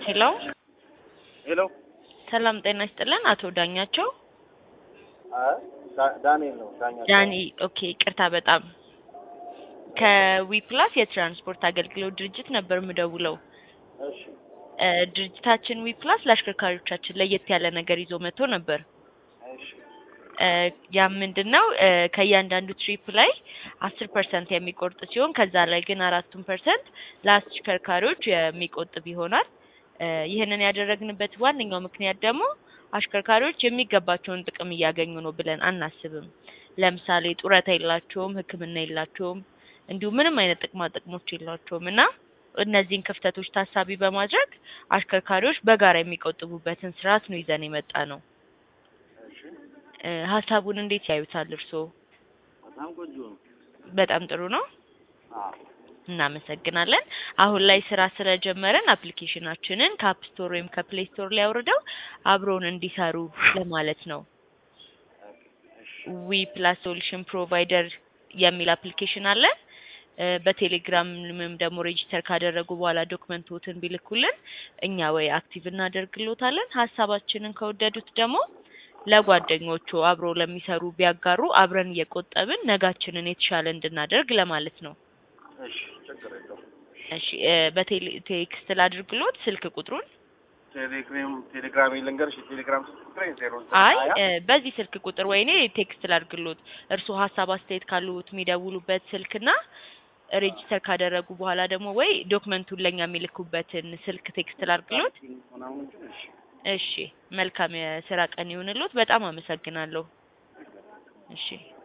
ሄሎ ሄሎ ሰላም ጤና ይስጥልን። አቶ ዳኛቸው አይ ዳ- ዳንኤል ነው ዳኛቸው። ዳኒ። ኦኬ ቅርታ በጣም ከዊፕላስ የትራንስፖርት አገልግሎት ድርጅት ነበር የምደውለው። እሺ እ ድርጅታችን ዊፕላስ ለአሽከርካሪዎቻችን ለየት ያለ ነገር ይዞ መጥቶ ነበር። እሺ እ ያም ምንድን ነው እ ከእያንዳንዱ ትሪፕ ላይ አስር ፐርሰንት የሚቆርጥ ሲሆን ከዛ ላይ ግን አራቱን ፐርሰንት ለአሽከርካሪዎች የሚቆጥብ ይሆናል። እ ይህንን ያደረግንበት ዋነኛው ምክንያት ደግሞ አሽከርካሪዎች የሚገባቸውን ጥቅም እያገኙ ነው ብለን አናስብም። ለምሳሌ ጡረታ የላቸውም፣ ሕክምና የላቸውም፣ እንዲሁም ምንም አይነት ጥቅማ ጥቅሞች የላቸውም እና እነዚህን ክፍተቶች ታሳቢ በማድረግ አሽከርካሪዎች በጋራ የሚቆጥቡበትን ስርዓት ነው ይዘን የመጣ ነው። እሺ እ ሀሳቡን እንዴት ያዩታል እርስዎ? በጣም ቆንጆ ነው። በጣም ጥሩ ነው። አዎ እናመሰግናለን። አሁን ላይ ስራ ስለጀመረን አፕሊኬሽናችንን ከአፕ ስቶር ወይም ከፕሌይ ስቶር ላይ አውርደው አብረውን እንዲሰሩ ለማለት ነው። ዊ ፕላስ ሶሉሽን ፕሮቫይደር የሚል አፕሊኬሽን አለ። እ በቴሌግራምም ደግሞ ሬጂስተር ካደረጉ በኋላ ዶክመንቶትን ቢልኩልን እኛ ወይ አክቲቭ እናደርግሎታለን። ሀሳባችንን ከወደዱት ደግሞ ለጓደኞቹ አብሮ ለሚሰሩ ቢያጋሩ አብረን እየቆጠብን ነጋችንን የተሻለ እንድናደርግ ለማለት ነው። እሺ ችግር የለውም። እሺ እ በቴሌ ቴክስት ላድርግሎት ስልክ ቁጥሩን? ቴሌግራም ቴሌግራም ልንገርሽ የቴሌግራም ስልክ ቁጥሬ ዜሮ አይ እ በዚህ ስልክ ቁጥር ወይኔ ቴክስት ላድርግሎት። እርስዎ ሀሳብ አስተያየት ካሉት የሚደውሉበት ስልክና ሬጂስተር ካደረጉ በኋላ ደግሞ ወይ ዶክመንቱን ለኛ የሚልኩበትን ስልክ ቴክስት ላድርግሎት። ምናምን እንጂ እሺ እሺ መልካም የስራ ቀን ይሁንልዎት። በጣም አመሰግናለሁ። እሺ